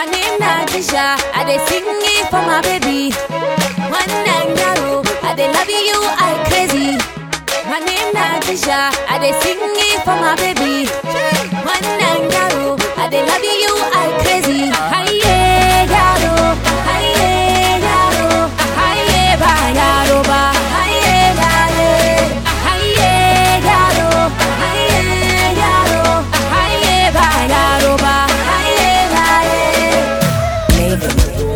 My name na Disha, I dey sing it for my baby. One night yaro, I dey love you, I crazy. My name na Disha, I dey sing it for my baby. One night yaro, I dey love you, I crazy. Aye yaro, aye yaro, aye ba yaro ba, aye aye, aye yaro, aye yaro, aye ba yaro ba, aye aye.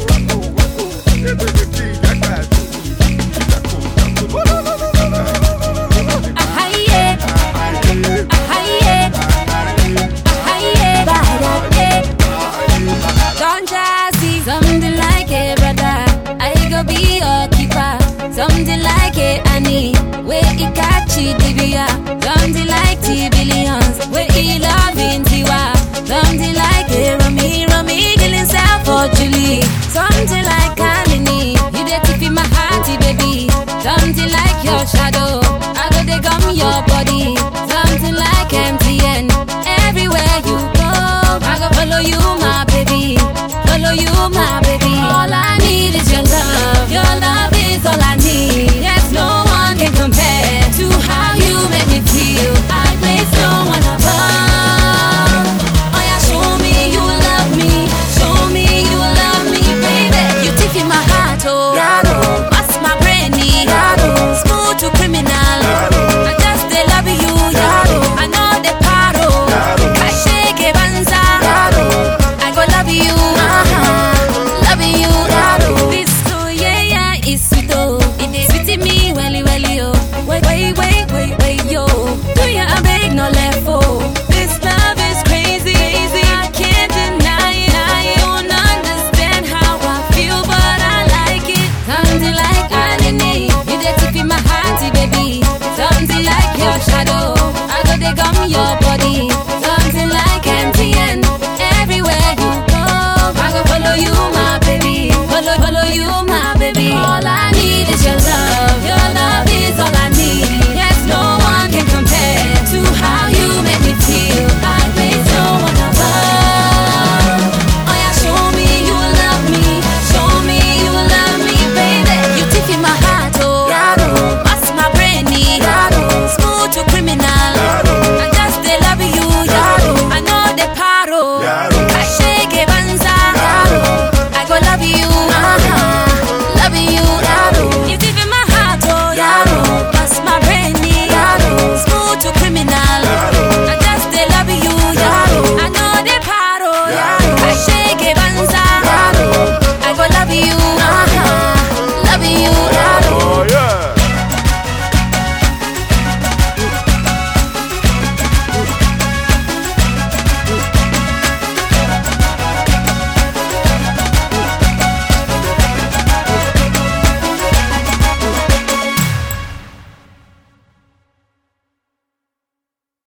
Aye, aye, aye ba yaro. Don't just see something like it, brother. I go be your keeper. Something like it, Annie. Where it catch it, Divya. Something like T billions. Where it loving Tiwa. Something like it, Rami, Rami, killing self for Julie. Something like Kamini. You dey tip in my hearty, baby. Something like your shadow. I go dey gum your body. Something like MTN. Everywhere you go, I go follow you, my baby. Follow you, my baby. All I need is your love. Your love